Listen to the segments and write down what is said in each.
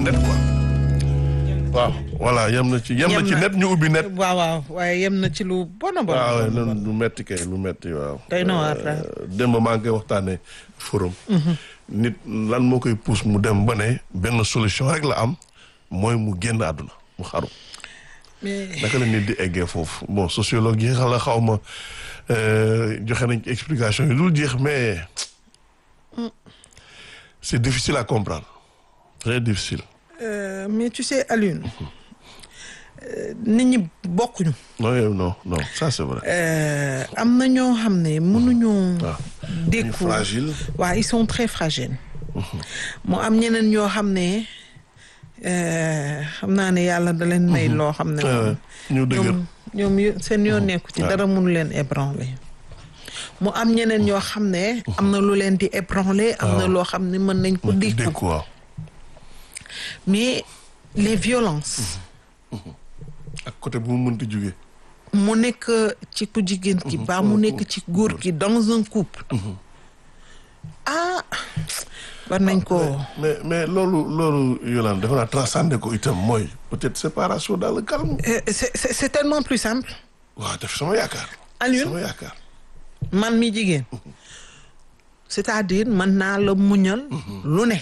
net quoi waaw voilà yem na ci yem na Yem ci na. net ñu ubbi net waaw waaw waaye yem na ci lu bon a bon. waaw bon, lu bon. lu metti kay lu metti waaw Doy na waar daal. Euh, démb maa ngi koy waxtaanee forum nit lan moo koy pousse mu dem ba ne benn solution rek la am mooy mu génn àdduna mu xaru mais naka la nit di eggee foofu bon sociologue yi xala xaw ma euh, joxe nañ ci explication yi dul jeex mais c'est difficile à comprendre très difficile euh, mais tu sais Alioune euh, nit ñi bokkuñu. non yow non non ça c'est vrai Euh, am na ñoo xam ne mënuñu. waaw dékku fragile waaw ils sont très fragiles. mu am ñeneen ñoo xam ne euh, xam naa ne yàlla da leen may loo xam ne. Euh, ñu dëgër ñoom ñoom yo- seen yoon nekku ci waaw. dara mënu leen ébranler mu am ñeneen ñoo xam ne am na lu leen di ébranler am na loo xam ne mën nañ ko dékku dékku waaw mais les violences ak côté bu mu mënti jógee mu nekk ci ku jigéen ki ba mu nekk ci góor ki dans un couple ah war nañ ko mais mais loolu loolu Yolande dafa naa transcender ko itam mooy peut-être séparation dans le calme Euh, c'est c'est c'est tellement plus simple waaw def sama yaakaar Alioune sama yaakaar man mi jigéen c'est-à-dire mën naa la muñal lu ne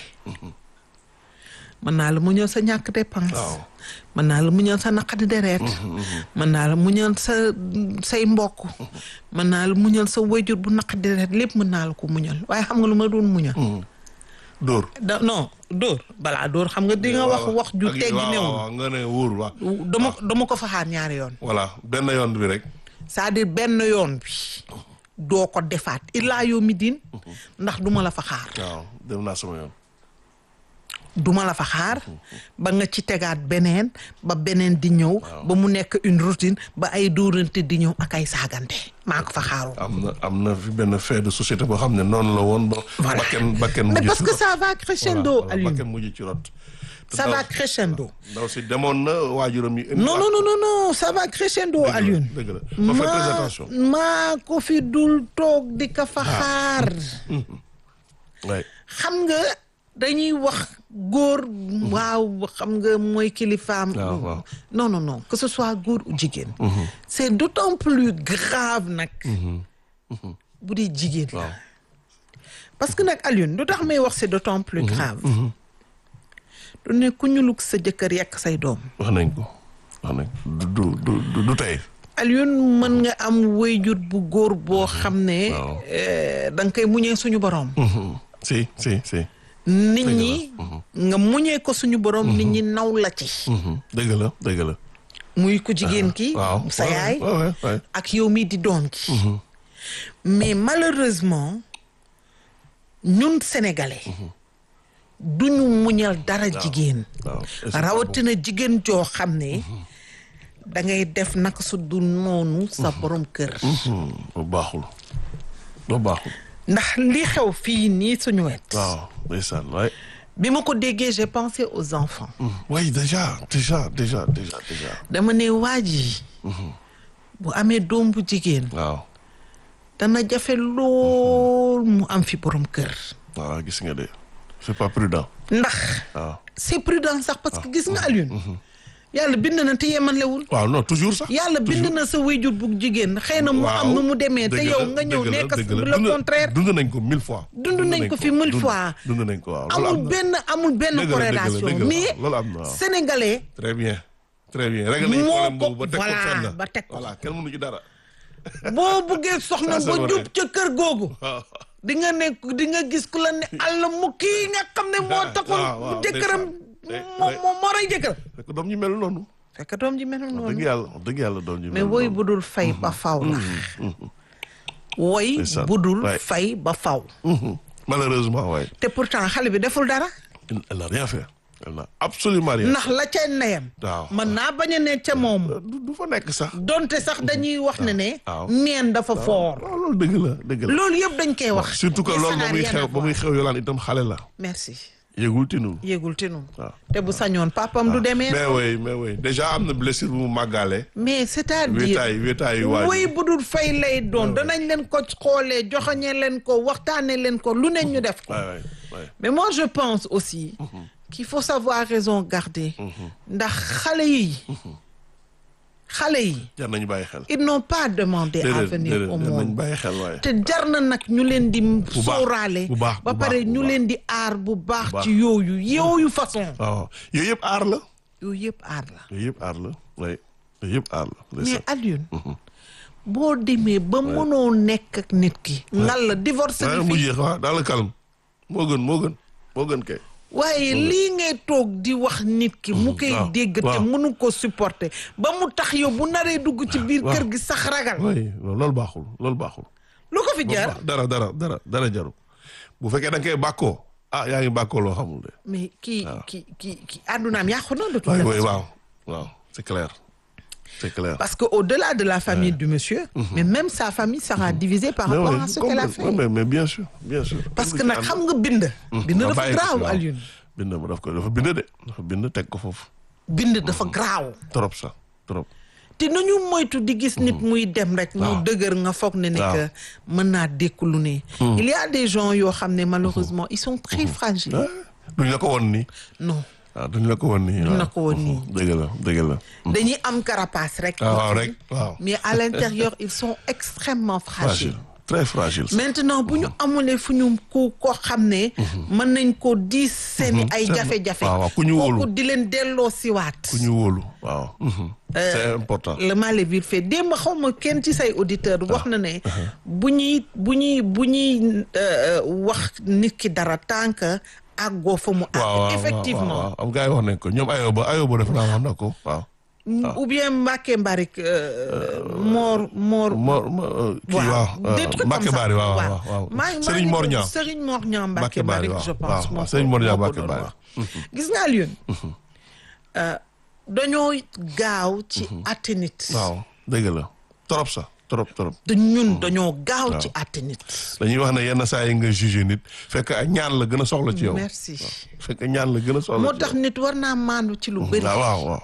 mën naa la muñal sa ñàkk dépense waaw mën naa la muñal sa naqadi deret mën naa la muñal sa say mbokk mën naa la muñal sa wayjur bu naqadi deret lépp mën naa la ko muñal waaye xam nga lu ma doon muñal dóor da non dóor balaa dóor xam nga di nga wax wax ju Ak- teggi waaw, newul waaw, nga ne wóor waaw dama dama ko faxaar ñaari yoon voilà benn yoon bi rek c'est-à-dire benn yoon bi doo ko defaat illaa yow mi diin ndax duma la fa xaar waaw dem naa sama yoon duma la fa xaar ba nga ci tegaat beneen ba beneen di ñëw ba mu nekk une routine ba ay dóorante di ñëw ak ay saagante maa ko fa xaaroon am na am na fi benn fait de société boo xam ne noonu la woon ba Voilà. bakken bakken mais mujj parce ci que rot. ça va crescendo Voilà, Alioune bakken mujj ci rot Te ça ndaw- va crescendo ndaw si demoon na waajuram yi indi non non non non non ça va crescendo dëgg la, Alioune dëgg la ma fais très attention maa ko fi dul toog di ka fa xaar ouais. xam nga dañuy wax góor waaw xam nga mooy kilifaam waaw waaw non non non que ce soit góor ou jigéen c'est d'autant plus grave nag bu dee jigéen la waaw parce que nag Alioune lu tax may wax c'est d'autant plus grave du ne ku ñuluk sa jëkkër yekk say doom wax nañ ko wax nañ ko du du du du du tey Alioune mën nga am wéyjur bu góor boo xam ne Waaw. eh, da nga koy muñee suñu borom si si si nit ñi nga muñee ko suñu borom nit ñi naw la ci dëgg la dëgg la muy ku jigéen ki waaw sa waaw, yaay waaw, waaw, waaw. ak yow mii di doom ji mais malheureusement ñun sénégalais duñu muñal dara jigéen waaw Et c'est rawatina jigéen joo xam ne da ngay def naka su du noonu sa borom kër Hmm, bu baaxul bu baaxul ndax li xew fii nii suñu wet waaw ndeysaan waay bi ma ko déggee j'ai pensé aux enfants oui déjà déjà déjà déjà déjà dama ne waa ji bu amee doom bu jigéen waaw dana jafe lool mu am fi borom kër waaw gis nga de c'est pas prudent ndax waaw c'est prudent sax parce que gis nga Alioune yàlla bind na te yemalewul waaw non toujours sax yàlla bind na sa wayjur bu jigéen xëy na mu am nu mu demee te dëgg yow la, nga ñëw dëgg la, nekk dëgg la. le Dund- contraire dund nañ ko mille fois Dund nañ ko fi mille dund- fois. dund nañ ko waaw loolu amul am na. benn amul benn Dëgg la, dëgg la, corrélation dëgg la, mais loolu am na waaw. sénégalais très bien très bien réglé nañu Moo problème ko- boobu ba teg ko voilà, fenn ba teg ko. voilà kenn mënu ci dara boo buggee soxna Ça, c'est ba vrai. jub ca kër googu waaw di nga ne di nga gis ku la ne àll mu kii nga xam ne moo taxoon waaw, waaw, jëkkëram day- moo day- moo moo rey jëkkër fekk doom ñu mel noonu fekk doom ji melul dëgg noonu yàlla dëgg yàlla doom ñu mais mel woy noonu budul fay ba faw la woy Ndeysaan, budul waay. fay ba faw Mhm. malheureusement waaye te pourtant xale bi deful dara elle n'a rien fait elle n'a absolument rien ndax la ca ndeyam waaw mën naa bañ a ne ca moom du du fa nekk sax donte sax dañuy wax ne ne waaw. neen dafa foor waaw loolu dëgg la dëgg la loolu yëpp dañ koy wax surtout que Mais loolu ça ba n'a muy rien xew à ba muy xew yolaan itam xale la merci yëgul tinul yéegul tinu waaw te bu sañoon papam du demee mais oui mais oui déjà am na blessure bu mu màggaale mais c'est-à-dire wéetaay wéetaay yu waaj woy bu dul fay lay doon danañ leen ko xoolee joxoñe leen ko waxtaane leen ko lu ne ñu def ko waay waay waay mais moi je pense aussi qu'il faut savoir raison garder ndax xale yi xale yi jar nañu bàyyi xel. ils n'ont pas demandé à déedéet venir déedéet au jar nañu monde bàyyi xel waaye. te jar na nag ñu leen di baax, sóoraale bu baax, ba bu pare baax, bu ñu baax. leen di aar bu baax baax. ci yooyu yooyu façon waaw yooyu yëpp aar la. yooyu yëpp aar la yooyu yëpp aar la oui yooyu yëpp aar la. mais ndeysaan. Alioune boo demee ba mënoo nekk ak nit ki ngal la divorce waaye bi mu fii jeex waaw dans le calme moo gën moo gën moo gën kay. waaye lii ngay toog di wax nit ki mu koy waaw, dégg te waaw. mënu ko supporter ba mu tax yow bu naree dugg ci biir waaw. kër gi sax ragal oui loolu baaxul loolu baaxul. lu ko fi loolu jar baax- dara dara dara dara jaru bu fekkee da nga koy bàkkoo ah yaa ngi bàkkoo loo xamul de. mais kii kii kii kii àddunaam yàqu na de toute oui oui façon waaw waaw c'est clair c'est clair. parce que au-delà de la famille du monsieur mais même sa famille sera divisée par mais rapport oui à ce qu'elle a complètement, fait mais mais bien sûr bien sûr. parce que nag xam nga bind bind nga dafa bàyyi ko graaw waaw. Alioune bind ma daf ko dafa bind de dafa bind teg ko foofu bind dafa graaw trop sax trop. te nañu moytu di gis nit muy dem rek mu waaw. dëgër nga foog ne ne waaw. que mën naa dékku lu ne il y a des gens yoo xam ne malheureusement ils sont très fragiles ah duñ la ko woon nii non waaw duñ la ko woon nii. Duñ la waaw. ko woon nii. dëgg la dëgg la. dañuy am carapace rek ah waaw rek waaw. mais à l'intérieur ils sont extrêmement fragiles fragile très fragile. sax. maintenant bu ñu amulee fu ñu ku ko xam ne mën nañ ko diis seeni ay seen- jafe-jafe waaw, waaw, ku ñu wóolu. kooku di leen delloo siwaat ku ñu wóolu waaw. c'est important. le mal est vite fait démb xaw ma kenn ci say auditeur wax na ne bu ñuy bu ñuy bu ñuy euh, wax nit ki dara tant que àggoo fa mu waaw waaw àgg effectivement waaw am gars yi wax nañ ko ñoom ayoba ayoba def naa wax na ko waaw. ou bien Mbacke Mbarik euh, Mor Mor Mor Mor kii waaw. des trucs comme Mbacke ça. Bari waaw waaw waaw. maa ngi- maa Serigne ngi Mor doon- Niang. Serigne Mor Niang Mbacke Mbacke Bari, Bari waaw. je pense waaw, moo waaw. ko- Serigne Mor Niang moo ko Mbacke doon Bari. wax. gis nga Alioune euh, dañoo gaaw ci àtte nit waaw dëgg la trop sax trop trop. te ñun dañoo gaaw ci àtte nit dañuy wax ne yenn saa yi nga jugé nit fekk ay ñaan la gën a soxla ci yow. merci fekk ñaan la gën a soxla moo ci tax nit war naa maandu ci lu yow. bëri waaw waaw waaw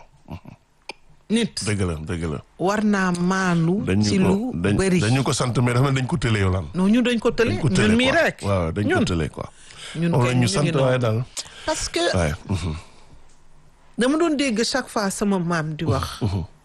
nit dëgg la dëgg la. war naa maandu ci dañu lu ko dañ bëri dañu ko sant mais dafa mel dañ ko tële yow lan. non ñu dañ ko tële dañ ko tële ñun mii quoi. rek waaw dañ ko ñun tële quoi. ñun moom kay la ñu ñu sant ngi noonu. waaye daal parce que waaye. mhm, dama doon dégg chaque fois sama maam di wax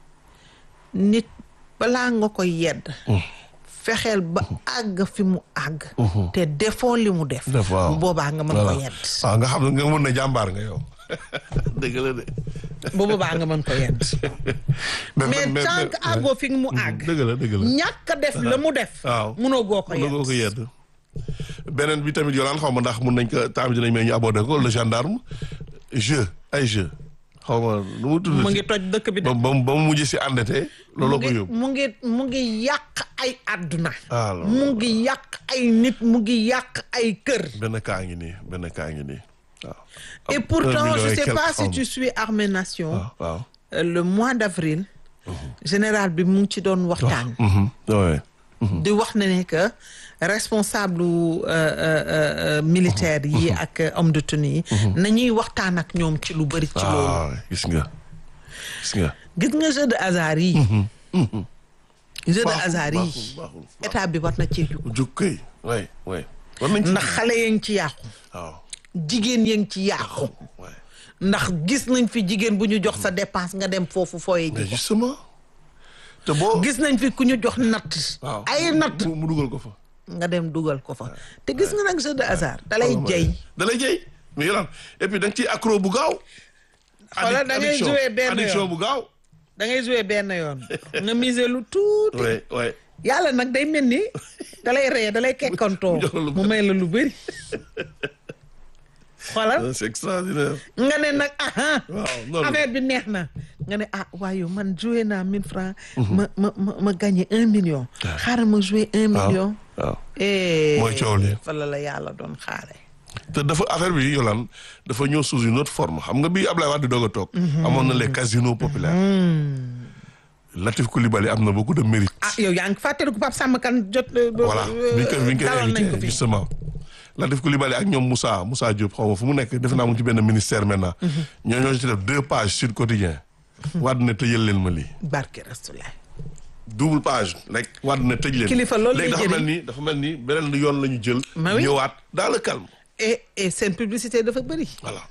nit balaa nga koy yedd fexeel ba àgg fi mu àgg te defoo li mu def def waaw bu boobaa nga mën ko voilà. yedd waaw nga xam ne nga mën na jàmbaar nga yow. dëgg la de. bu boobaa nga mën ko yedd mais tant que àggoo fi mu àgg dëgg la dëgg la. ñàkk a def la mu def waaw. munoo goo ko mën na ko yedd yedd. beneen bi tamit yolaan xaw ma ndax mun nañ ko temps bi dinañ may ñu abordé ko le gendarme jeu ay jeu xaw ma nu mu tudd. mu ngi toj dëkk bi de ba ba ba mu mujj si endetté mu looloo ko ngi yóbbu. mu ngi mu ngi yàq ay àdduna ah loolu mu ngi yàq ay nit mu ngi yàq ay kër benn kaa ngi nii benn kaa ngi nii waaw. et Un pourtant million je et sais quelques pas si femmes. tu suis Armée Nation waaw waaw. Euh, le mois d'avril général bi mu ngi ci doon waxtaan Mhm, ouais. di wax na ne que responsable euh, euh, euh, militaire yi ak euh, homme de tenue yi nañuy waxtaan ak ñoom ci lu bëri ci loolu ah gis nga gis nga. gis nga jeu de hasard yi jeu de Baaxul, hasard yi baaxul, baaxul. état bi war na cee jug jug kay waay waay. war nañ ci ndax xale yaa ngi ci yàqu waaw jigéen yaa ngi ci yàqu waay. ndax gis nañ fi jigéen bu ñu jox sa dépense nga dem foofu fooye mais ji justement te boo. gis nañ fi ku ñu jox natt waaw ay natt mu mu dugal ko fa. nga dem dugal ko fa te gis nga nag jeu de hasard dalay jey da lay jëy mais yolaan et puis da nga ciy accro bu gaaw. Xoolal da ngay Addiction- jouer benn addiction yoon. bu gaaw. da ngay jouer benn yoon nga miser lu tuuti waay waay. yàlla nag day mel ni dalay reye dalay kekkantoo Mu jox la lu mu may la lu bëri xoolal c'est extraordinaire. nga ne nag aha waaw noonu la. affaire bi neex na nga ne ah waaye yow man joué naa mille francs ma ma ma ma gagné un million xaaral ma joué un million waaw. eh Mooy coow li. fa la la yàlla doon xaare te dafa affaire bi yolaan dafa ñëw sous une autre forme xam nga bi Ablaye Wade di doog a toog. amoon na les casinos populaires. Latif Coulibaly am na beaucoup de mérite. ah yow yaa ngi fàttaliku Pape Samba Kane jot voilà bi ñu koy bi ñu koy dalal nañ ko invité fi justement Latif Coulibaly ak ñoom Moussa Moussa Diop xaw ma fu mu nekk defe naa mu ngi ci benn ministère maintenant. ñoo ñoo ci def deux pages Sud Quotidien. Wade ne tëjal leen ma lii. barke Rastulaay double page rek Wade ne tëj leen. Kilifa loolu lay léegi dafa jëriñ. mel ni dafa mel ni beneen yoon la ñu jël. Ma oui. ñëwaat dans le calme. et et seen publicité dafa bëri voilà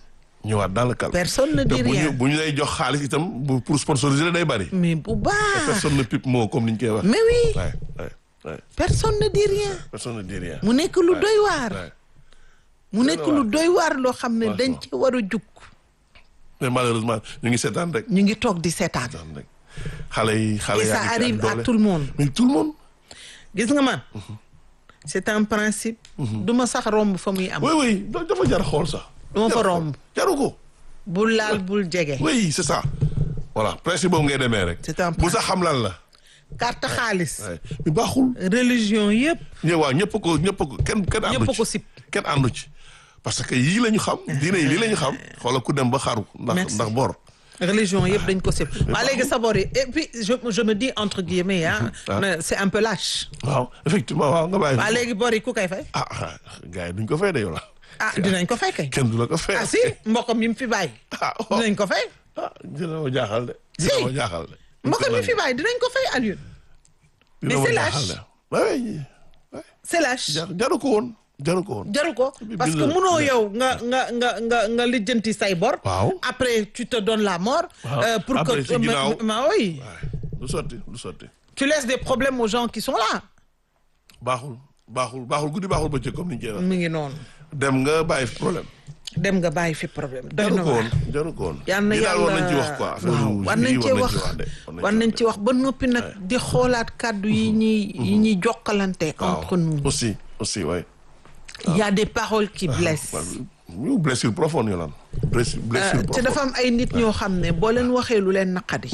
ñëwaat dans le calme. Personne ne te dit bu ñu rien. bu ñu lay jox xaalis itam bu pour sponsoriser la day bari. mais bu baax personne ne pipe moo comme ni ñu koy wax. mais oui waay waay waay personne ne dit rien personne ne dit rien. mu nekk lu doy waar waay mu nekk lu doy waar loo xam ne dañ ci war a jug mais malheureusement ñu ngi seetaan rek. ñu ngi toog di seetaan seetaan rek xale yi xale et yaa ça ngi ci arrive ak à doole. tout le monde mais tout le monde. gis nga man c'est un principe du ma sax romb fa muy am oui oui da- dafa jar xool sax. Du ma fa Jar xool. romb. jaru ko. bul laal bul jege oui c'est ça. voilà principe boobu ngay demee rek. C'est un bu sax xam lan la. carte xaalis waay mais baaxul. religion yëpp ñë waaw ñëpp ko ñëpp ko kenn kenn àndu ñëpp ci ko sip kenn àndu ci parce que yii la ñu xam diine yi lii la ñu xam xoolal ku dem ba xaru ndax Merci. ndax bor religion yëpp dañ ko sip waa léegi sabor yi et puis je je me dis entre guillemets ah Ah. mais c'est un peu lâche waaw effectivement waaw nga bàyyi waa léegi bor yi ku koy fay ah ah gars yi duñ ko fay de yow la ah dinañ ko fay kay kenn du la ko fay ah si mbokkam yi mu fi bàyyi ah waaw dinañ ko fay ah dina ma jaaxal de Si. dina ma jaaxal de mbokkam yi fi bàyyi dinañ ko fay Alioune Dina mais ma c'est jaaxal lâche. de. Ouais, ouais. c'est lâche jar jaru ko woon jaru ko woon jaru ko parce que bind- munoo yow nga nga nga nga nga lijjanti say bor Waaw. après tu te donnes la mort Waaw. euh, pour Après, que ci ginnaaw. mais- mais oui waaye du sotti du sotti tu laisses des problèmes aux gens qui sont là baaxul baaxul baaxul guddi baaxul bëccëg comme ni ñu koy wax mu ngi noonu dem nga bàyyi fi problème dem nga bàyyi fi problème doy jaru na ko waar woon jaru ko woon yal na lii daal war yàlla nañ ci wax quoi affaire waaw yu- war lii nañ cee wax de war nañ ci wax ba noppi nag di xoolaat kàddu yi ñuy yi ñuy jokkalante waaw entre nous aussi aussi ouais il y a des paroles qui blessent ñu blessure profonde yolaan blessure blessure te profonde dafa am ay nit ñoo xam ne boo leen waxee lu leen naqadi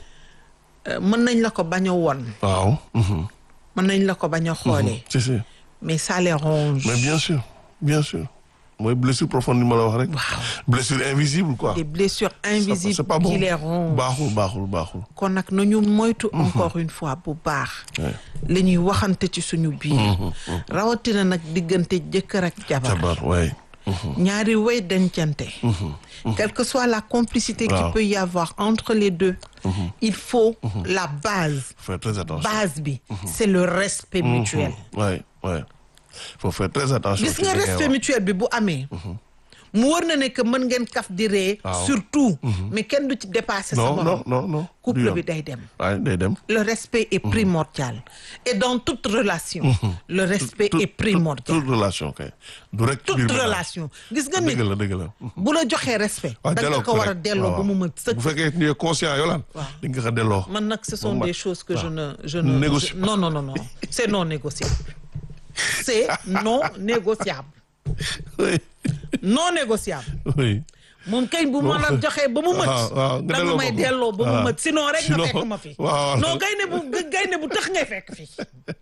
euh, mën nañ la ko bañ a won waaw mhm. mën nañ la ko bañ a xoolee si si mais ça les ronge mais bien sûr bien sûr mooy blessure profonde ni ma la wax rek Waaw. blessure invisible quoi des blessures c'est invisibles pas bon qui les rongent baaxul baaxul baaxul kon nag nañu moytu encore une fois bu baax la ñuy waxante ci suñu biir rawatina nag diggante jëkkër ak jabar jabar waay ñaari way dencante quelle que soit la complicité Waaw. qui peut y avoir entre les deux il faut la base faire très attention base bi c'est le respect mutuel waay waay faut faire très attention gis ci nga li ngay respect wax. mutuel bi bu amee mu war na ne que mën ngeen kaf di ree Waaw. surtout mais kenn du ci dépasser sa non morom non non non du couple yoon. bi day dem waay day dem le respect est primordial et dans toute relation le respect Tout- est primordial toute relation kay du rek ci toute biir ménage. relation gis nga nit dëgg la dëgg la bu la joxee respect waaw da nga delloo ko war a rek. delloo ba waaw. mu mën sëkk bu fekkee ni conscient yolaan Waaw. di nga ko delloo man nag ce sont Bon, des bah, choses que je waaw. ne je ne Négocie je- non non non non c'est non négociable c'est non négociable oui non négociable oui moom kay bu ma la joxee ba mu mët waaw, waaw, nga da nga delloo may ko. delloo ba mu waaw. mët sinon rek nga Sinon, fekk ma fi waaw. non gaynde bu gaynde bu tax ngay fekk fi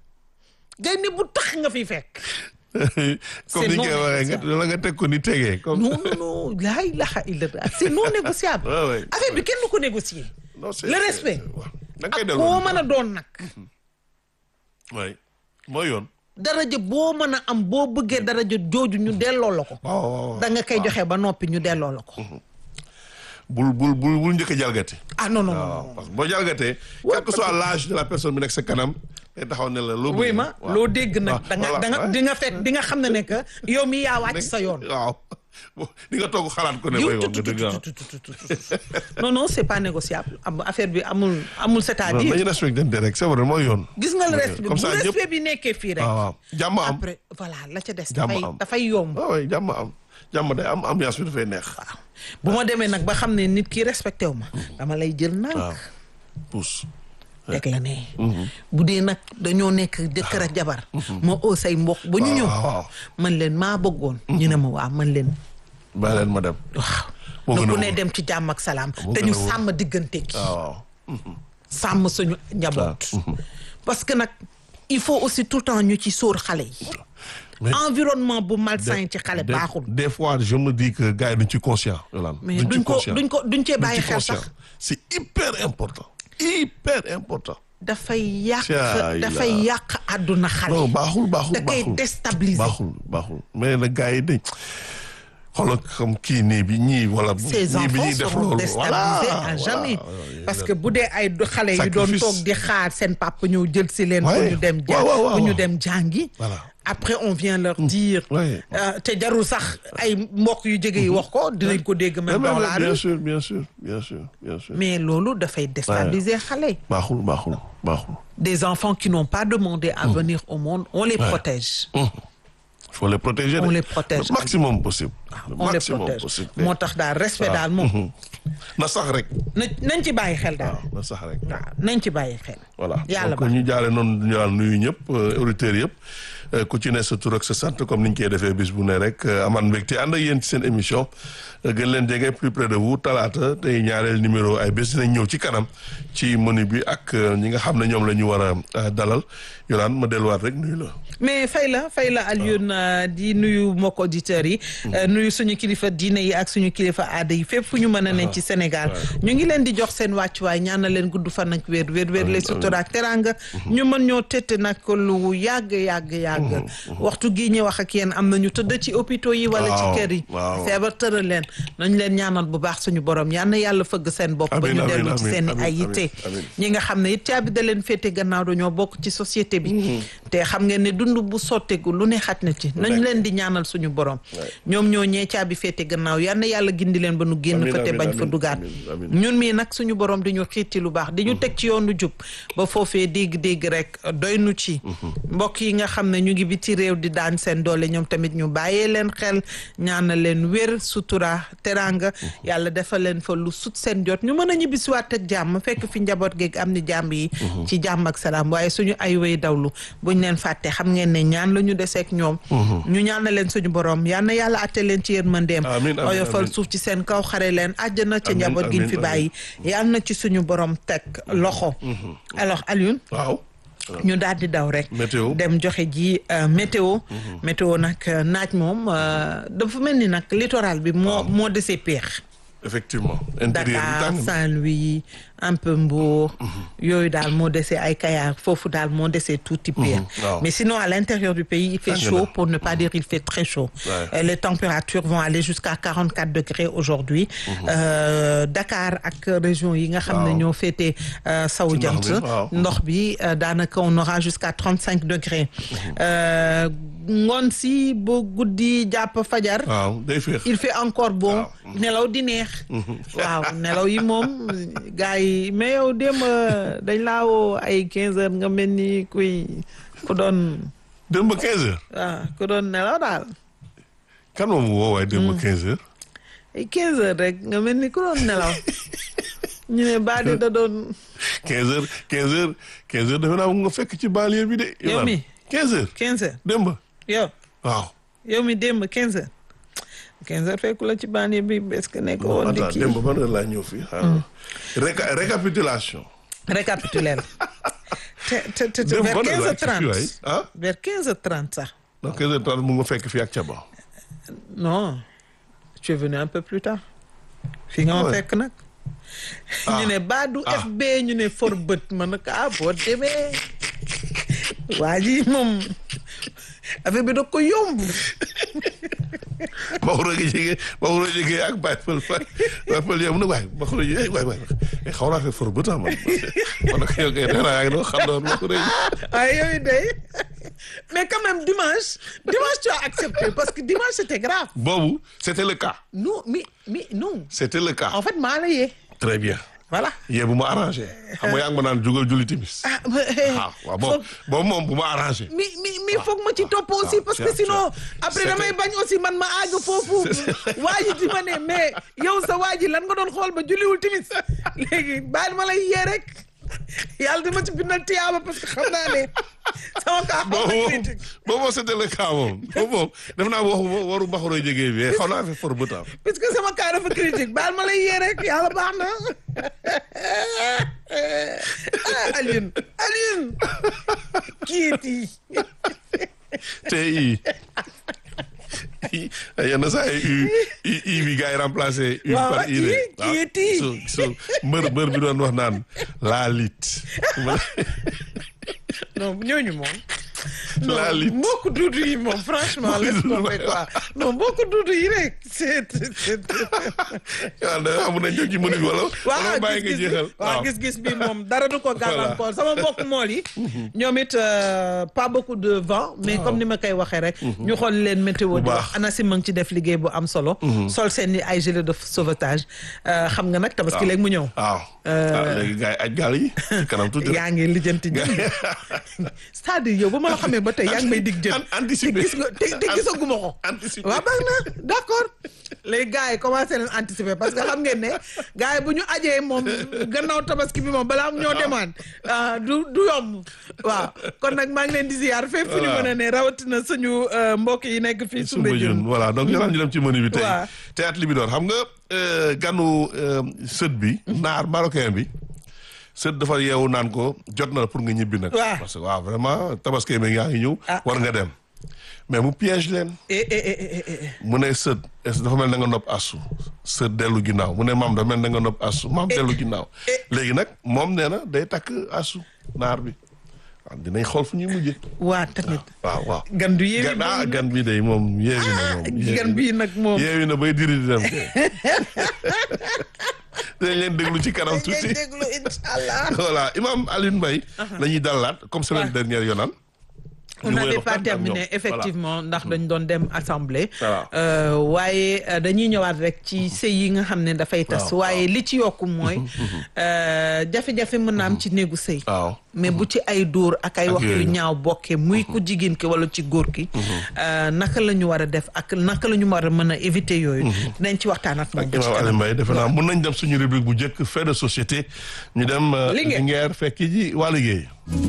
gaynde bu tax nga fi fekk comme ni non nga waxee nga négociable. la nga teg ko ni tegee comme non non non laa ilaha illallah c'est non négociable Ouais, ouais. affaire bi kenn du ko négocier Non, c'est- le respect c'est- waaw. da nga koy ak delloo koo mën a doon nag waay mooy yoon daraja boo mën a am boo bëggee daraja jooju ñu delloo la ko waaw waaw waaw. da nga koy joxe ba noppi ñu delloo la ko bul bul bul bul njëkk a jalgati ah non non non waaw parce que boo jalgatee quel que soit l'âge de la personne bi nekk sa kanam day taxaw ne la loo oui bëgg. ma waaw. loo dégg nag waaw, da nga voilà, da nga ouais. di nga fekk di nga xam ne ne que yow mi yaa wàcc sa yoon waaw Bon, di nga toog xalaat ko ne yow way wax nga tut, dëgg tut, waaw. tut, tut, tut, tut, tut. non non c'est pas négociable am affaire bi amul amul non c'est-à-dire nañu respecté rek c'est vrai mooy yoon gis nga le respect bu comme ça ñëpp respect bi nekkee fii rek waaw waaw jàmm am après voilà la ca des Jàmm dafay am. dafay yomb waaw waay jàmm am jàmm day am ambiance bi dafay neex waaw bu ma demee nag ba xam ne nit ki respecté wu ma dama lay jël waaw nànk pousse teg la ne bu dee nag dañoo nekk jëkkër ak jabar ma oo say mbokk ba ñu ñëw waaw waaw man leen maa bëggoon ñu ne ma waa man leen bàyyi leen ma dem waaw Moo na gën a ku ne wóor. dem ci jàmm ak salaam Moo te gën a ñu wóor. sàmm diggante gi waaw waaw sàmm suñu njaboot parce que nag il faut aussi tout le temps ñu ci sóor xale yi mais environnement bu malsain ci xale des- baaxul des fois je me dis que gars yi duñ ci conscient Yolande mais ci duñ ko conscient. duñ ko duñ cee Duñ bàyyi ci xel conscient. sax c'est hyper important hyper important dafay yàq Caay la. dafay yàq àdduna xale non baaxul baaxul da koy baaxul déstabiliser baaxul baaxul mais nag gars yi dañ xoolal comme kii nii bi ñii wala. ces ñii bi enfants ñuy def seront loolu déstabilisés voilà, à voilà. jamais Ouais, parce que bu dee ay do- xale yu doon Sacrifice. toog di xaar seen papa ñëw jël si leen pour Ouais. ñu dem ja Ouais, ouais, ouais, pour ñu ouais. dem jàngi Voilà. après on vient leur dire Ouais. euh, te jarul sax ay mbokk yu jege yi wax ko dinañ ko dégg même Mais, dans mais, la bien rue sûr bien sûr bien sûr bien sûr. mais loolu dafay déstabiliser xale yi baaxul baaxul baaxul. des enfants qui n'ont pas demandé à venir au monde on les protège il faut les protéger. On de- les protège. le maximum possible. le on les maximum protège possible. moo tax daal respect daal moom na sax rek. na nañ ci bàyyi xel daal waaw na sax rek. waaw nañ ci bàyyi xel voilà yàlla donc baax ñu jaale noonu ñu daal nuyu ñëpp euh, auditeurs yëpp euh, ku ci ne sa tur ak sa sant comme ni ñu koy defee bis bu ne rek euh, amaan mbégte ànd ak yéen ci seen émission euh, gën leen jege plus près de vous talaata tey ñaareel numéro ay bés dinañ ñëw ci kanam ci menu bi ak euh, ñi nga xam ne ñoom la ñu war a euh, dalal yolaan ma delluwaat rek nuyu la. mais fay la fay la Alioune euh, di nuyu mbokk auditeurs yi euh, nuyu suñu kilifa diine yi ak suñu kilifa aada yi fépp fu ñu mën a ne ci Sénégal ñu ngi leen di jox seen wàccuwaay ñaanal leen gudd fan ak wér wér wér les sutura ak teranga ñu mën ñoo tette nag lu yàgg yàgg yàgg waxtu gii ñu wax ak yéen am na ñu tëdd ci hôpitaux yi wala ci Waaw, kër yi waaw. feebar tëral leen nañ leen ñaanal bu baax suñu borom yal na yàlla fëgg seen bopp ba Amiin, ñu amiin, dellu ci amiin, seen amiin, ay yitte amiin, amiin. ñi nga xam ne it caabi da leen féete gannaaw dañoo bokk ci société bi te xam ngeen ne dund bu sotteegu lu ne xaj na ci nañ leen di ñaanal suñu borom ñoom ñoo ñee caabi féete gannaaw yal na yàlla gindi leen ba nu génn Amiin, fa te amiin, bañ fa amiin, dugaat amiin, amiin. ñun mii nag suñu borom di ñu xiit ci lu baax di ñu teg ci yoonu jub ba foofee dégg-dégg rek doy nu ci mbokk yi nga xam ne ñu ngi biti réew di daan seen doole ñoom tamit ñu bàyyee leen xel ñaanal leen wér sutura teranga yàlla defal leen fa lu sut seen jot ñu mën a ñibbisiwaat ak jàmm fekk fi njaboot geeg am ni jàmm yi ci jàmm ak salaam waaye suñu ay way dawlu buñ leen fàtte xam ngeen ne ñaan la ñu deseek ñoom ñu ñaanal leen suñu borom yal na yàlla atte leen ci yërmandeem Amiin, amiin, oyofal amiin. suuf ci seen kaw xare leen àjjana ca Amiin, njaboot gi ñu amiin, fi amiin. bàyyi yal na ci suñu borom teg loxo alors Alioune waaw. ñu daal di daw rek Météo. dem joxe ji euh, météo météo nag euh, naaj moom euh, dafa mel ni nag littoral bi moo moo desee peex effectivement. intérieur bi Dakar tàng na. Saint-Louis un peu Mbour yooyu daal moo desee ay Kayar foofu daal moo desee tuuti peex waaw. mais sinon à l'intérieur du pays il fait Tàng na. chaud pour ne pas dire il fait très chaud Ouais. Euh, les températures vont aller jusqu'à 44 degrés aujourd'hui Euh, Dakar ak région yi nga xam ne Waaw. ñoo féete euh, sawu Ci ndox jant bi, waaw. ndox bi euh, daanaka on aura jusqu'à 35 degrés Euh, ngoon si ba guddi jàpp fajar waaw day féex. il fait encore bon Waaw. nelaw di neex waaw nelaw yi moom gars yi mais yow démb dañ laa woo ay 15 heures nga mel ni kuy ku doon dem ba 15 heures. ah ku doon nelaw daal kan moom woo waaye dem ba 15 heures. ay 15 heures rek nga mel ni ku doon nelaw ñu ne Badi da doon 15 heures 15 heures 15 heures defe naa nga fekk ci banlieue bi de. Yow mi. 15 heures. 15 heures dem ba yow waaw. yow mi démb 15 heures 15 heures fekku la ci bànn bi est-ce que nekk woon di attends kii dem ba ban heure laa ñëw fii. xaaral Réca récapitulation. récapituler te te te te Dem vers ban heure 15 laa heures ci fii waay 30 ah. vers 15 heures 30 sax donc 15 heures 30 mu nga fekk fii ak Thiaba. non tu es venu un peu plus tard fii nga ma Ouais. fekk nag ñu ne baadu Ah. FB ñu ne for bët ma ne ko ah boo demee waa ji moom affaire bi da ko yomb Maxoro gi jege Maxoro jege ak Baye Fall Faye Baye Fall yow mu ne waaye Maxoro ji waay waay xaw naa fekk for bët ah man man nag yow kay nee naa yaa ngi doon xam doon Maxoro ji. waaye yooyu day mais quand même dimanche dimanche tu as accepté parce que dimanche c'était grave boobu c'était le cas. non mais mais non c'était le cas. en fait maa la yee très bien. voilà yee bu ma arrangé. xam nga yaa ngi ma naan jugal julli timis. ah ah waaw boobu boobu moom bu ma arrangé. mi mi mi foog ma ci topp aussi ah, parce que c'est- sinon c'est- après c'est damay que- bañ aussi man ma àgg foofu waa ji di ma ne mais yow sa waa ji lan nga doon xool ba julliwul timis léegi baal ma lay yee rek yàlla dama ci bindal tiyaaba parce que xam naa ne sama kaa xaw na boobu moom critique boobu moom c'était le cas moom boobu moom def naa waxu waru Maxoro jege bi xaw naa fi for bëtaam. puisque sama kaa dafa critique baal ma lay yee rek yàlla baax na ah Alioune Alioune kiiti te i yenn saa yi i i bi gars yi remplacé u Waaw, par i de i, kii it i. so so mbër mbër bi doon wax naan laa lit non ñooñu moom la non lutte mbokku duudu yi moom franchement laisse tomber quoi non mbokku duudu yi rek c'est c'est waaw da amu nañ jóg ci menu bi wala wala bàyyi nga gis-gis bi jeexal waaw gis-gis bi moom dara du ko gàllankoor sama mbokk mool yi ñoom it euh, pas beaucoup de vent mais comme ni ma koy waxee rek ñu xool leen météo di baax. wax ANACIM ma ngi ci def liggéey bu am solo sol seen i ay gilet de sauvetage Euh, xam nga nag tabaski léegi mu ñëw waaw ah léegi gars yi aj gaal yi ci kanam tuuti rek. yaa ngi lijjanti ñi c'est-à-dire yow ba ma la xamee ba tey yaa ngi may dig jën An- anticiper. te gis nga te te gisaguma ko anticiper. waaw baax na d'accord les gars yi commencé leen anticiper parce que xam ngeen ne gars yi bu ñu ajee moom gannaaw tabaski bi moom balaa am ñoo demaan ah, du du yomb waaw kon nag maa ngi leen di ziar fépp fu ñu Voilà. mën a ne rawatina suñu euh, mbokk yi nekk fii Soumbédioune Soumbédioune voilà donc yolaan ñu dem ci menu bi tey Waaw. théâtre Libidor xam nga euh, ganu euh, sët bi naar marocain bi sët dafa yeewu naan ko jot na la pour nga ñibbi nag Waaw. parce que waaw vraiment tabaski mi yaa ngi ñëw Ah. war nga dem mais mu piège leen eh eh eh eh eh mu ne sët est dafa mel na nga nopp asu sët dellu ginnaaw mu ne maam dafa mel na nga nopp asu maam dellu ginnaaw léegi nag moom nee na day takk asu naar bi waaw dinañ xool fu ñuy mujjee waa tamit waaw waaw gan du yéewi gan ah moom gan bi day moom yeewi na moom yeewi gan na. bii nag moom yeewi na bay diri di dem kay dinañ leen déglu ci kanam tuuti ngeen déglu inchaallah voilà imam Alioune Mbaye la ñuy dalaat comme semaine Ouais. dernière yoonaan on ñu n'avait wéy pas waxtaan ak terminé ñoom. effectivement ndax dañ doon dem assemblée Voilà. Euh, waaye euh, dañuy ñëwaat rek ci sëy yi nga xam ne dafay tas Waaw, waaye li ci yokku mooy euh, jafe-jafe mën na am ci néegu sëy waaw mais bu ci ay dóor ak ay Ak wax yu yooyu. ñaaw bokkee muy ku jigéen ki wala ci góor ki euh, naka la ñu war a def ak naka la ñu war a mën a éviter yooyu dinañ ci waxtaan ak moom ak ba ci imam kanam. Alioune Mbaye defe naa mun nañ dem suñu rubrique bu njëkk fait de société ñu dem euh, Linguère. Linguère fekki ji waa liggéey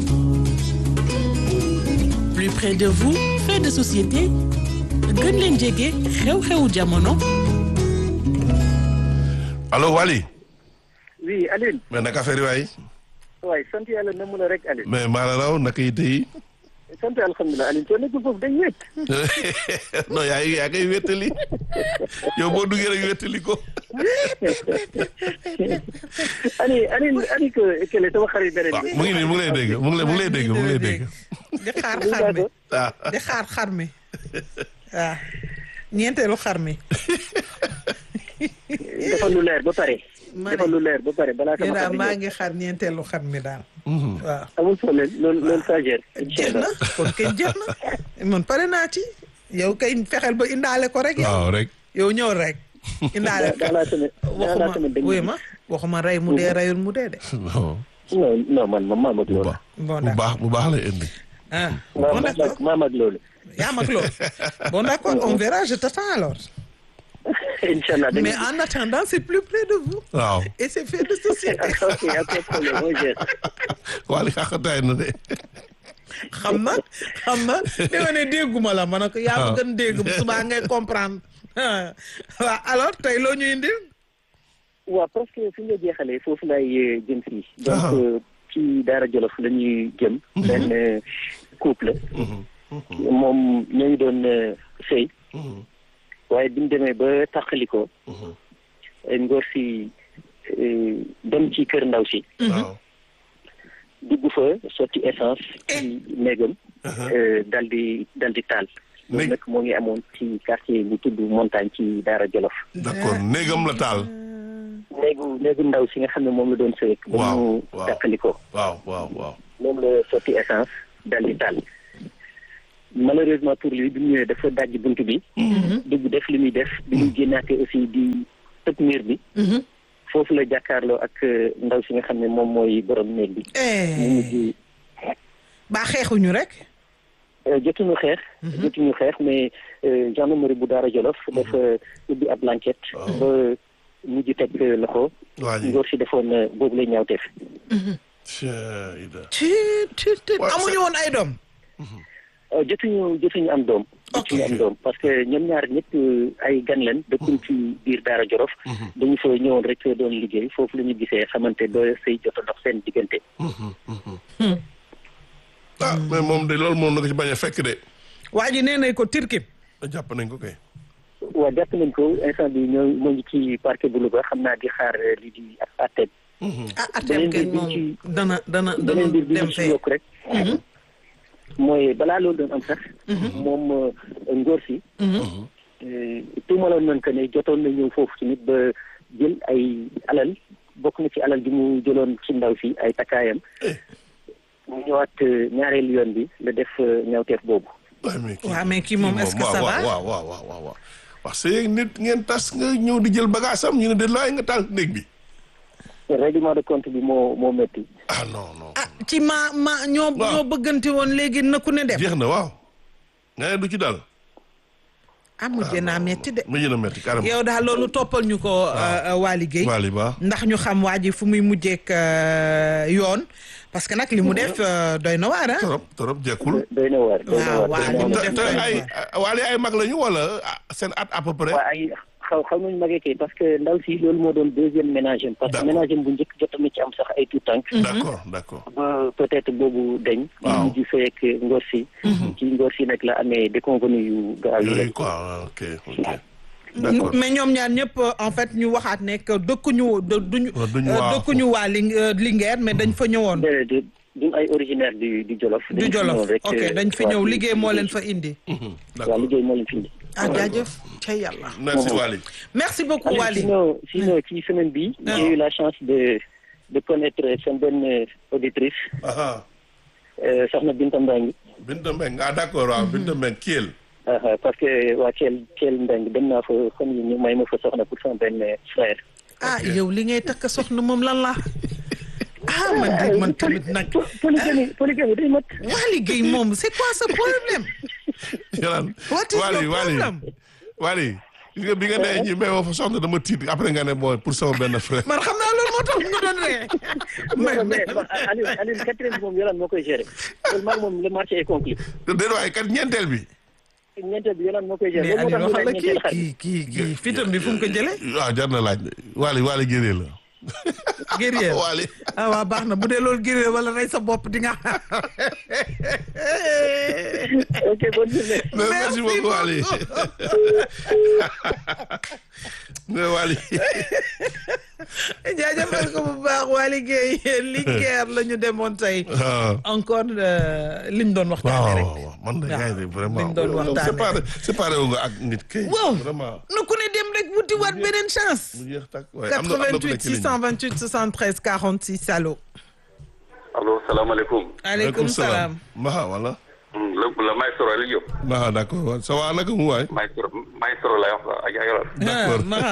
plus près de vous fait de société gën leen jege xew-xewu jamono allo Wally oui Aline mais naka affaire yi waay waaye sant yàlla na mu la rek Aline mais maa la raw naka yi tey sant alhamdulilah Aline soo nekkul foofu dañ wéet non yaa yaa koy wéttali yow boo duggee rek wéttali ko ani ani ani que kele sama xarit beneen waaw bi mu ngi nii mu ngi lay dégg mu ngi lay mu ngi lay dégg mu ngi lay dégg di xaar Muy xar mi d'accord. ah di xaar xar mi waaw ñeenteelu xar mi dafa lu leer ba pare Ma dafa ne. lu leer ba pare balaa nee sama daal xarit maa ñëw. ngi xaar ñeenteelu xar mi daal waaw amul problème loolu loolu ça gère jeex na kon kay jeex na man pare naa ci yow kay fexeel ba indaale ko rek yow waaw rek yow ñëw rek indaale dans la semaine dans la waxuma semaine dañ wuy ma waxuma rey mu dee reyul mu dee de non non non man ma maam ak bu loolu baax bon bu d'accord baax bu baax lay indi ah maam bon ak d'accord maam ak loolu yaa mag loolu bon d'accord on verra je t'attends alors incha allah dañ mais en attendant c'est plus près de vous waaw et c'est fait de société ok ok problème on gère Wally xaqataay na de xam na xam na dama ne dégguma la ma ne ko yaa ma gën dégg bu subaa ngay comprendre waaw alors tey loo ñu indil waaw parce que fi nga jeexalee foofu lay jëm fii Ah. donc euh, ci Daara Jolof la ñuy jëm benn euh, couple moom ñoo ngi doon euh, sëy waaye bi ñu demee ba tàqalikoo ngóor si euh, dem ci kër ndaw si waaw dugg fa sotti essence ci néegam euh, dal di dal di taal loolu Néeg- nag moo ngi amoon ci quartier bu tudd montagne ci Daara Jolof d'accord néegam la taal néegu néegu ndaw si nga xam ne moom la doon sëy ba Waaw, ñu waaw. tàqalikoo waaw waaw waaw moom la sotti essence dal di taal malheureusement pour lui bi mu ñëwee dafa dajj bunt bi dugg def li muy def bi muy génnaatee aussi di tëb miir bi foofu la jàkkaarloo ak euh, ndaw si nga xam ne moom mooy borom néeg bi mu mujj baa xeexuñu rek euh, jotuñu xeex jotuñu xeex mais euh, gendarmerie bu Daara Jolof dafa ubbi ab enquête ba mujj teg euh, loxo waa ji ngóor si defoon euh, boobu lay ñaawteef Cheida. ci ci ci Ouais, amuñu woon ay doom Euh, jotuñu jotuñu am doom jotuñu am doom parce que ñoom ñaar ñëpp euh, ay gan leen dëkkuñ ci biir Daara Jolof dañu fa ñëwoon rek doon liggéey foofu la ñu gisee xamante ba sëy jot a dox seen diggante ah mais moom de loolu moom na ko ci bañ a fekk de waa ji nee nañ ko tirkin jàpp nañ ko kay waa jàpp nañ ko instant bi ñoo moo ngi ci parquet bu Louga xam naa di xaar euh, li di ak àtte ah atem beneen kenn mbir bi moom ci- dana dana dana beneen mbir bi dem ñu ci fee yokk rek mooy balaa loolu doon am sax. moom ngóor si. tuumaloon nañ que ne jotoon na ñëw foofu tamit ba jël ay alal bokk na ci alal bi mu jëloon ci ndaw si ay takkaayam. mu ñëwaat ñaareelu yoon bi la def ñawteef boobu. waaw mais kii waaw mais kii moom est-ce que ça va waaw waaw waaw waaw waaw wax c'est nit ngeen tas nga ñëw di jël bagage am ñu ne de laay nga taal néeg bi règlement de compte bi moo moo métti. ah non non ah ci ma ma ñoo Waaw. ñoo bëggante woon léegi na ku ne dem jeex na waaw nga ne du ci daal ah mujjee naa metti de mujj na metti carrément yow daal loolu toppal ñu ko Waly Gueye Waly Ba ndax ñu xam waa ji fu muy mujjeek euh, yoon parce que nag li mu def euh, doy na waar ah torop torop jekkul doy na waar. doy na waaw, waar, waaw, doy na li mu te waar. def te ay Waly ay mag lañu wala ah, seen at à peu près waaw ay xaw xaw nañu magee kay parce que ndaw si loolu moo doon deuxième ménage am parce que D'accord. ménage am bu njëkk jotoon na ci am sax ay tout tànk d'accord d'accord ba peut-être boobu dañ Waaw. mu mujj sëy ak ngor si ci ngor si nag la amee déconvenu yu gaaw yi yooyu quoi ah, ok ok d'accord mais ñoom ñaar ñëpp euh, en fait ñu waxaat ne que dëkkuñu de- duñu Oh, duñu euh, waa- dëkkuñu waa Ling euh, Linguère mais dañ fa ñëwoon déedéet duñ ay originaire du du Jolof du dañ fi Jolof ñëw rek, ok euh, dañ fi waa ñëw ci- liggéey ci moo leen liggéey. fa indi Mhm, waaw d'accord liggéey moo leen fi indi ah jaajëf ca yàlla merci Waly merci beaucoup Alors, Waly sinon sinon ci semaine bi Ah. j'ai eu la chance de de connaître seen benn auditrice aha euh, soxna Binta Mbengue Binta Mbengue ah d'accord waaw Binta Mbengue Kiel Ah, ah, parce que waa Thiel Thiel Mbengue dem naa fa fan yi ñu may ma fa soxna pour sama benn frère ah yow li ngay takk soxna moom lan la ah man de man tamit nag Po- polygamie polygamie day mat Waly Gueye moom c'est quoi ce problème Yolaan What is Waly your Waly problem? Waly gis nga bi nga nee ñi may woo fa soxna dama tiit après nga ne bon pour sama benn frère man xam naa loolu moo tax nga doon ree mais non mais Aliou Aliou quatrième bi moom Yolande moo koy gérer loolu maag moom le marché est conclu déet waaye kat ñeenteel bi ñeenteel bi Yolande moo koy gérer mais loolu moo Aliou tax ñu waxal la laaj kii ñeenteel xar kii kii kii fitam bi fu mu ko jëlee waaw jar na laaj de Waly Waly géré la guerrier Waly ah waaw baax na bu dee loolu guerrier wala rey sa bopp di nga ok bonne journée mais merci beaucoup Waly mais Waly jaajëfal ko bu baax Waly Gueye Linguère la ñu demoon tey waaw encore euh, liñ doon waaw waxtaanee rek waaw waaw man de waaw. gars yi vraiment liñ doon waxtaanee séparé séparé wu nga ak nit kay waaw vraiment na ku ne dem rek wuti waat beneen chance mu jeex tak waaye am na am na ku nekk 88 ci ligne bi. 628 73 46 allo allo salaamaaleykum. aleykum salaam Maha wala la la maestro Aliou Diop. Maha d'accord waaw ça va naka mu waay maestro maestro lay wax la ak yaa yor. D'accord. Maha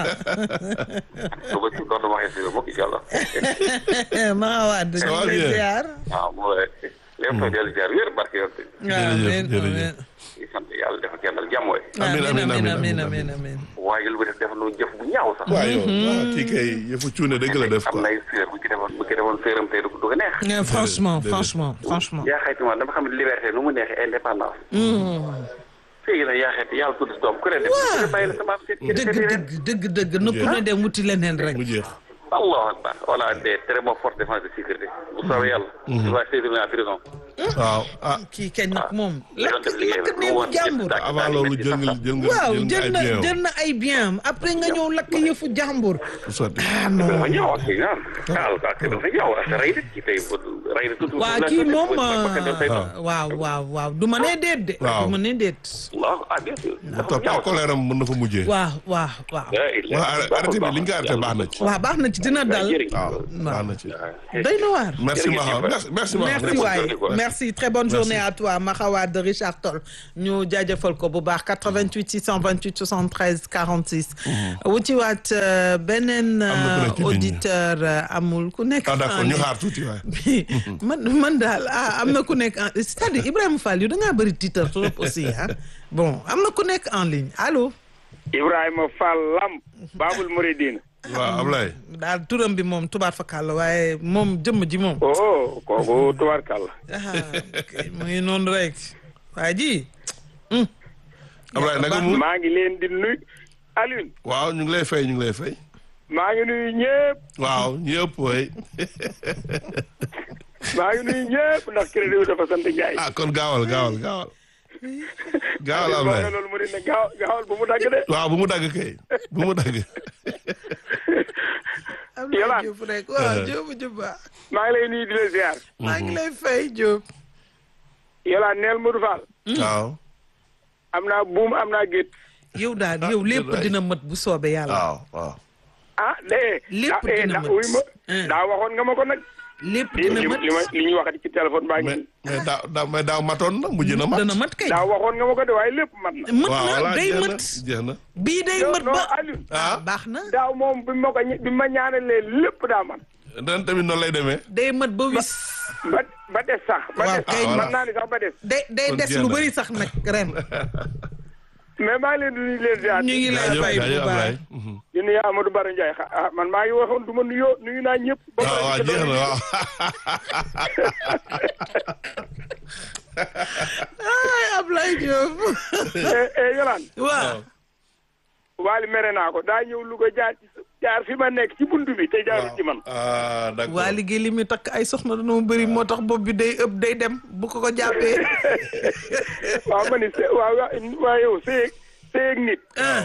suba si doon dama xëy si mbokk incha allah. Maha Wade Ça ñu va ngi lay bien. ziar waaw moo lay. lépp soo dellu ziar wér barke yor te. waaw Jërëjëf, amiin, jërëjëf. amiin. di sant yàlla dafa kennal jàmm waay. Amiin, amiin, amiin amiin, amiin amiin. amiin amiin waaye lu def def nu jëf bu ñaaw sax. waaw yow ah kii kay yëfu cuune dëgg la def am quoi nay séer bu ci defoon bu ci defoon séeram tey du du ko neex. Eh, franchement déedéet. franchement franchement yaa xayti ma dama xam ne liberté nu mu neexee indépendance. fii nag yaa xayti yàlla tudd si doom ku ne def ku ne bàyyi la sama am seet. dëgg dëgg dëgg dëgg na ku ne dem wuti leneen rek mu jeex allahu akbar on a des très bonnes forces de défense de sécurité. bu soobee yàlla. il va saisir en prison. waaw ah kii kañ nag moom li doon lakk def liggéey lakk bi néewu mu woon jàmbur yëpp avant loolu jël nga jël nga waaw jël nga jël ay na bien jël na ay bien après nga ñëw lakk yëfu jàmbur bu sotti ah dafa non ñaaw ak kii ah ah ak dafa ñaaw ak rey de kii tey rey de tuuti. waa kii moom Ah. waaw waaw waaw du ma nee déet de Waaw. du ma nee déet waaw ah bien sûr. dafa topp ñaaw colère am mën na fa mujjee waaw waaw waaw waaw arrêté bi li nga arrêté baax na ci waaw baax na ci dina dal waaw baax na ci doy na waar merci Maha merci merci Maha merci waay merci très bonne journée à toi Maxawa de Richard Toll ñu jaajëfal ko bu baax 88 628 73 46. wutiwaat euh, beneen Am na ku nekk ci ligne bi. auditeur euh, amul ku nekk. ah d'accord en ñu ligne. xaar tuuti waay bi man man daal ah am na ku nekk en c'est-à-dire Ibrahima Fall yu da ngaa bëri titre trop aussi ah bon am na ku nekk en ligne allo. Ibrahima Fall Lam Babul Mouridine waaw Ablaye daal turam bi moom tubaar fakal la waaye moom jëmm ji moom. oh kooku tubaarkàlla ah ok mu ngi noonu rek waa ji. Ablaye naka mu maa ngi leen di nuyu Alioune waaw ñu ngi lay fay ñu ngi lay fay maa ngi nuyu ñëpp waaw ñëpp way maa ngi nuyu ñëpp ndax crédit bi dafa sant Ndiaye. ah kon gaawal gaawal gaawal gaawal Aliou Ablaye wax nga loolu mu ne gaaw gaawal bu mu dagg de. waaw bu mu dagg kay bu mu dagg Abdoulaye Yolande. Diouf rek waaw Diop Diop ba maa ngi lay nuyu di la ziar. maa ngi lay fay Diop. yolaan neel Modou Fall waaw am naa buum am naa gétt yow daal yow lépp waay. dina mët bu soobee yàlla waaw waaw ah de Lépp ah, eh, dina da- mët. wuy ma Hein. daa waxoon nga ma ko nag lépp li dina li mët li ma li ñuy waxati ci téléphone baa mais ngi mais daaw daaw mais daaw matoon na mujj na mat dana mët kay daa waxoon nga ma ko de waaye lépp mat na mët waaw na voilà day jeex na mët jeex na bii day non mët non ba Aliou ah baax na daaw moom bi ma ko ña- bi ma ñaanalee lépp daa mat ren tamit noonu lay demee day mët ba wis ba ba des sax ba Waaw, des kay. sax mën naa ni sax ba des day day Kon des jeex lu na. bëri sax nag ren mais maa ngi leen di nuyu leen ziar ñu ngi lay jaajëf fay bu jaajëf baax Ablaye Mhm. di nuyu Amadou Bara Ndiaye xa- ah man maa ngi waxoon du ma nuyoo nuyu naa ñëpp ba waaw pare waaw di ko jeex na doon- waaw ay Ablaye Diop eh eh Yolaan waaw waali mere naa ko daa ñëw Louga jaar ci jaar fi ma nekk ci buntu bi te jaarul ci man ah d'accord waa liggéey li muy takk ay soxna dañoo bëri moo tax bopp bi day ëpp day dem bu ko ko jàppee waaw ma ni se waaw waa waa yow seeg seeg nit ah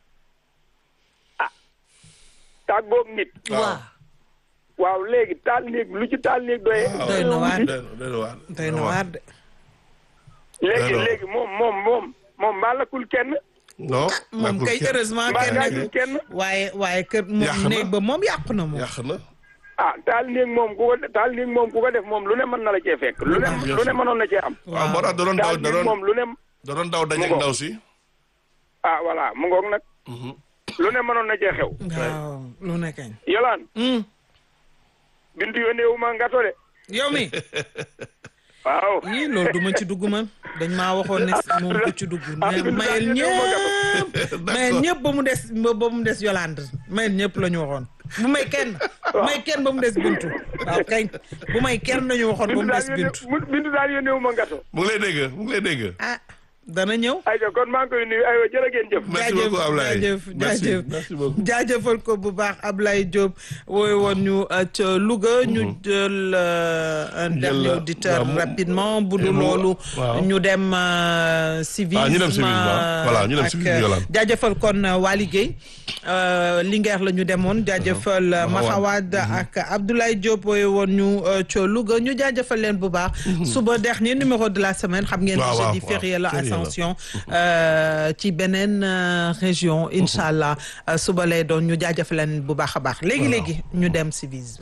tàggoog nit waaw waaw léegi taal néeg lu ci taal néeg doyee doy na waar doy na doy na waar doy na waar de léegi Alors. léegi moom moom moom moom mbaa lakkul kenn non moom kay heureusement mbaa kenn gaañul kenn waaye waaye kër Yàq moom na. néeg ba moom yàqu na moom yàq na ah taal néeg moom ku ko taal néeg moom ku ko def moom lu ne mën na la cee fekk lu ne Ah, bien lu ne sûr. mënoon na cee am waaw moo tax da doon daw taal da néeg doon moom lu ne da doon daw dajeeg Mu ngo. ndaw si ah voilà mu ngoog nag lu ne mënoon na cee xew waaw lu ne kañ yolaan Hmm. bintu yónnee wu ma ngato de yow mi waaw yii loolu du ma ci dugg man dañ maa waxoon ne moom du ci dugg ah, mais Bintu mayel daal yónnee wu ma ñëpp mayel ñëpp ba mu des ba ba mu des Yolande mayel ñëpp la ñu waxoon bu may kenn may kenn ba mu des Bintu waaw kañ bu may kenn nañu waxoon ba bintu mu daal des yónnee Bintu mu- bintu daal yónnee wu ma ngato mu ngi lay dégg mu ngi lay dégg ah dana ñëw ayca kon maa ngi koy nuyu aywa jërë ngeen jëf merci beaucoup Ablaye jaajëf merci jaajëf merci beaucoup jaajëfal ko bu baax Ablaye Diop wooy woon ñu euh, ca Louga ñu jël euh, un dernier euh, auditeur waaw, mu- rapidement bu et dul mu- loolu waaw. ñu dem euh, civisme Ah, ñu dem civisme, waaw. Voilà, ñu dem ak, civisme, euh, Yolande. jaajëfal kon euh, Waly Gueye euh, Linguère la ñu demoon jaajëfal euh, Mahawad. Mahawad ak Abdoulaye Diop wooy woon ñu euh, ca Louga ñu jaajëfal leen bu baax suba dernier numéro de la semaine xam ngeen Waaw, ni waaw, jeudi waaw. férié la Férié la. Ascension euh, ci beneen euh, région incha allah euh, suba lay doon ñu jaajëfal leen bu baax a baax léegi léegi ñu dem civisme.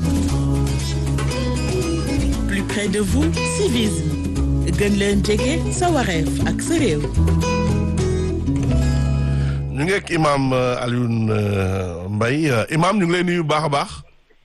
plus près de vous civisme gën leen jege sa wareef ak sa réew ñu ngi ak imam euh, Alioune euh, Mbaye Euh, imam ñu ngi lay nuyu bu baax a baax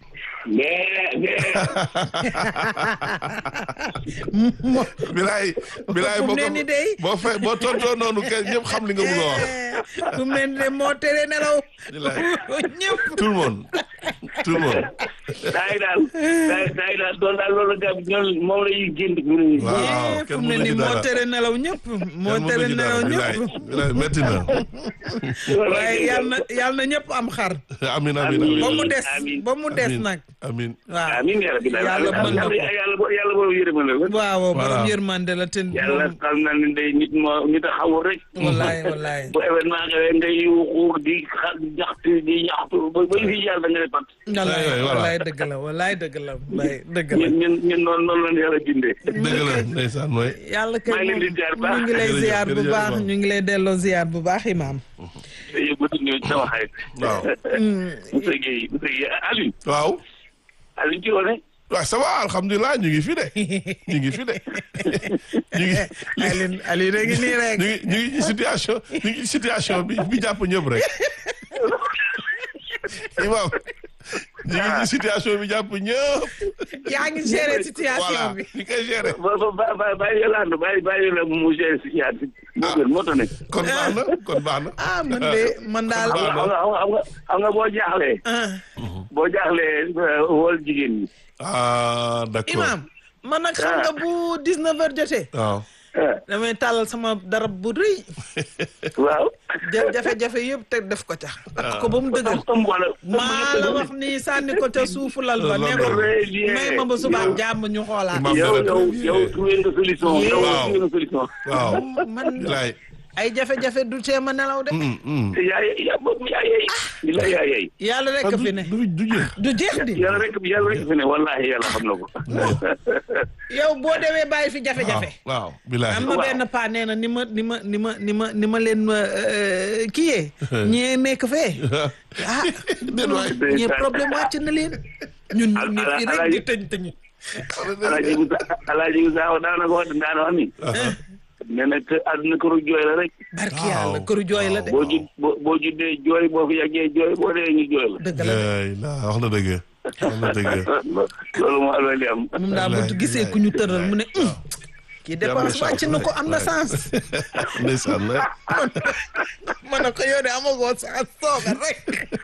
bilaay bilaay fu mu boo ne ko ni day. boo fe boo tontoo noonu kenn ñëpp xam li nga bëgg a wax fu mu ne nii de moo tere nelaw. Bilaay. ñëpp. tout le monde tout le monde saa yi daal saa yi saa yi daal doon daal loolu gars ñoom moom la ñuy génn ñu ne waaw Eh, fu kenn mu ne mënu nii ci moo dara tere nelaw ñëpp. moo kenn tere mënu ci nelaw dara ñëpp. bilaay bilaay métti na waaye yal na yal na ñëpp am xar. amin amin amin ba mu des Amiin. ba mu des Amin. nag. amin waaw amiin yaa rabbi yàlla mën na ko. yàlla bo- yàlla boobu yërëma la waaw Voilà. borom yërmande la te yàlla moom xam na ne day nit moo nit a xawul rek wallaay wallaay. bu événement xewee ngay yuuxu di xa jaxtu di ñaxtu ba ba fi yàlla da nga ne pat wallaay waay, voilà. wallaay dëgg la wallaay dëgg la mbay dëgg la. ñun ñun ñun noonu noonu la ñu yàlla bindee dëgg la ndeysaan mooy yàlla kay maa ngi leen di moom ziar baax. ñu ngi lay Jërëjëf, ziar bu jërëjëf, baax Imam. ñu ngi lay delloo ziar bu baax imaam. te yóbbatu ñëw sama xarit waaw Moussa Gueye Moussa Gueye Aliou waaw Aliou ci woone waaw ça va alhamdulilah ñu ngi fi de ñu ngi fi de ñu ngi Alioune Alioune a ngi nii rek. ñu ngi ñu ngi ci situation ñu ngi ci situation bi bi jàpp ñëpp rek imam ñu ngi ci situation bi jàpp ñëpp yaa ngi gérer situation voilà bi. ñu koy gérer ba ba ba ba bàyyi Yolande bàyyi bàyyi la mu géré si yaat moo gën moo tax ne kon baax na kon baax na ah man de man daal. xam nga xam nga xam nga xam nga boo jaaxlee ah boo jaaxlee wol jigéen ñi ah d'accord imaam man nag xam nga bu 19 heures jotee. waaw damay tàllal sama darab bu rëy. waaw ja- jafe-jafe yëpp te def ko ca. takk ko ba mu dëgër. ëmb wala maa la wax ni sànni ko ca suufu lal ba ne ko Très bien. may ma ba subaak jàmm ñu xoolaat. Imam yow dara yow très bien. yow trouvé nga solution yow Waaw. trouvé nga solution waaw man bilaay ay jafe-jafe du teema nelaw de Mm, mm. yaay yaa boobu yaay yaay bila yaay yaay yàlla rek Ah, fi ne du du jeex. du jeex di yàlla rek yàlla rek fi ne wallahi yàlla xam na ko yow boo demee bàyyi fi jafe-jafe waaw bilaay. am na Waaw. benn paa nee na ni ma ni ma ni ma ni ma ni ma leen euh, kiyee ñee nekk fee ah Déet waay. ñee problème wàcc na leen ñun ñu ne fii rek di Alaaji- tëñ tëñ alaaji Musa alaaji Musa daana ko wax daana wax ni nee na que àdduna këru jooy la rek barki Waaw. yàlla këru jooy la de boo ju boo boo juddee jooy boo fi yàggee jooy boo dee ñu jooy la dëgg la de Yaay la wax na dëgg. wax na dëgg. loolu moo alal li am moom daal bu Wallaay, gisee ku ñu tëral mu ne "Hum, kii dépense chance, wàcc na ko am na waay. sens ndeysaan la. ma ne ko yow de amagoo sens toogal rek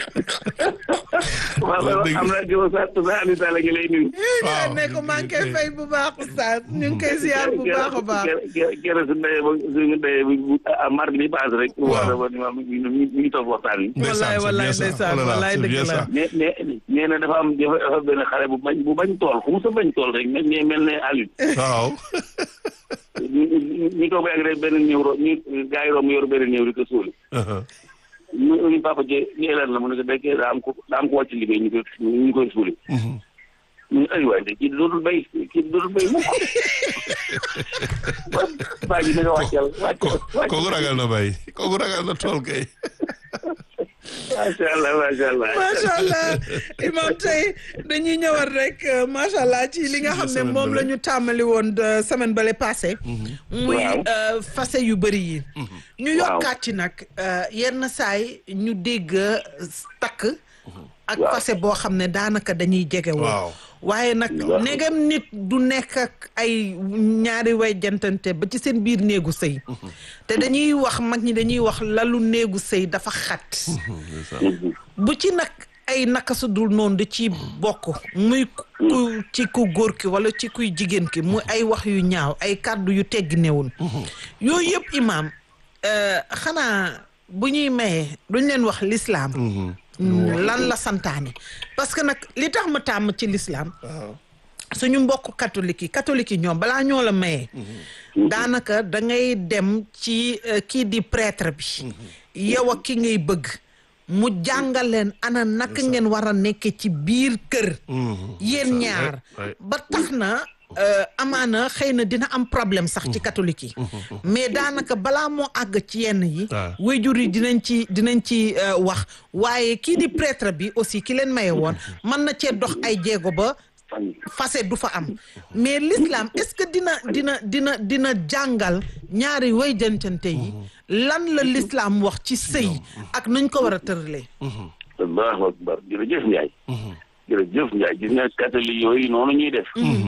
waaw dëgg. am naa jiw sa sa Aliou Sall ngi lay nuyu waaw ne ko maa ngi koy fay bu baax oustaz ñu ngi koy ziar bu baax a baax gerte su ndeyee ba suñu ndeyee ba mardi bi paase rek wax na ba ni ma mi ngi mi ngi toog waxtaan wi wallaay wallaay ndeysaan wallaay dëgg la ne ne nee na dafa am dafa dafa benn xale bu bañ bu bañ tool fu mu sa bañ tool rek ne mel ne Aliou waaw. ñu ñu ñu toog ba yàgg rek benn néew ro ñu gars yi romb yor benn néew di ko suuli ñu ñu papa je ñu lan la mu ne ko dekkee daa am ko daa am ko wàcc liggéey ñu koy ñu koy suuli ñu ay waay de kii dootul bay kii dootul bay mukk baa ji na nga wàccal wàccal wàccal kooku ragal na bay kooku ragal na tool kay. macha allah macha allah macha allah imam tey dañuy ñëwal rek euh, macha allah ci li nga xam ne semaine moom la bële. ñu tàmmali woon de semaine bale passé muy Waaw. euh, fase yu bëri yi ñu yokkaat ci nag euh, yenn saay ñu dégg euh, takk ak Waaw. fase boo xam ne daanaka dañuy jege woon Waaw. waaye nag Waaw. negam nit du nekk ak ay ñaari way jantante ba ci seen biir néegu sëy te dañuy wax mag ñi dañuy wax lalu néegu sëy dafa xat bu ci nag ay naka su dul noonu da ci bokk muy ku ci ku góor ki wala ci kuy jigéen ki muy ay wax yu ñaaw ay kàddu yu teggi newul yooyu yëpp imaam euh, xanaa bu ñuy mayee duñ leen wax lislaam lan la santaane parce que nag li tax ma tàmm ci lislaam suñu mbokk catholique yi catholique yi ñoom balaa ñoo la mayee daanaka da ngay dem ci euh, kii di prêtre bi yow ak ki ngay bëgg mu jàngal leen ana naka ngeen war a nekke ci biir kër yéen ñaar ouais. ba tax na euh, amaana xëy na dina am problème sax ci catholique yi mais daanaka balaa moo àgg ci yenn yi Ah. waajur yi dinañ ci dinañ ci euh, wax waaye kii di prêtre bi aussi ki leen maye woon mën na cee dox ay jéego ba fase du fa am mais l'islam est-ce que dina dina dina dina jàngal ñaari way jëncante yi lan la l'islam wax ci sëy ak nuñ ko war a tëralee allahu akbar jërëjëf Ndiaye jërëjëf Ndiaye gis nga catholique yooyu noonu ñuy def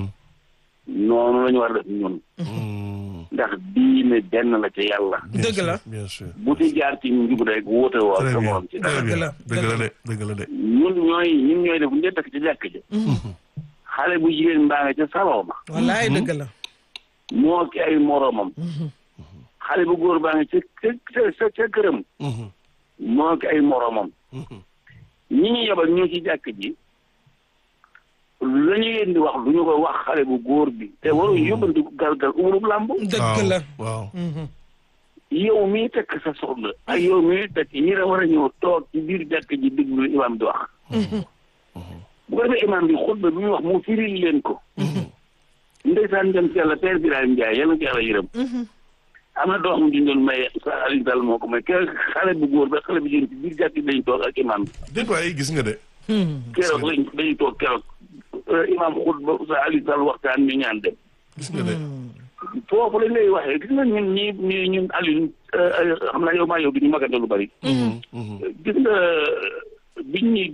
noonu la ñu war a def ñun ndax diine benn la ca yàlla dëgg la bien sûr. bu ci jaar ci njub rek wóote woo très sa bien morom ci très dara Dëgg bien la, dëgg la dëgg de dëgg la de. ñun ñooy ñun ñooy def bu ñu takk ci jàkk ja xale bu jigéen mbaa nga ca saloo ma wallaay dëgg la moo ki ay moromam xale bu góor baa nga ca ca ca ca këram moo ki ay moromam ñi ñu yebal ñoo ci jàkk ji la ñu leen di wax du ñu ko wax xale bu góor bi te waruñu yóbbanti galgal umurub làmb dëgg la waaw yow mii tekk sa soxla ak yow mii tekk ñi la war a ñëw toog ci biir jàkk ji déglu lu imaam di wax bu ko defee imaam bi xutba bi muy wax mu firil leen ko ndeysaan dem ci yàlla père Birahim Ndiaye yàlla na ci yàlla yërëm am na doom ju ñu doon may sa Aliou Sall moo ko may ke xale bu góor ba xale bu jigéen ci biir jàkk ji dañu toog ak imaam bi déet waay gis nga de. keroog lañ dañu toog keroog imaam xutba sa Aliou Sall waxtaan ñu ñaan dem gis nga de. foofu lañ lay waxee gis nga ñun ñi ñi ñun Aliou xam naa yow maa yow bi ñu magante lu bari gis nga biñ ñuy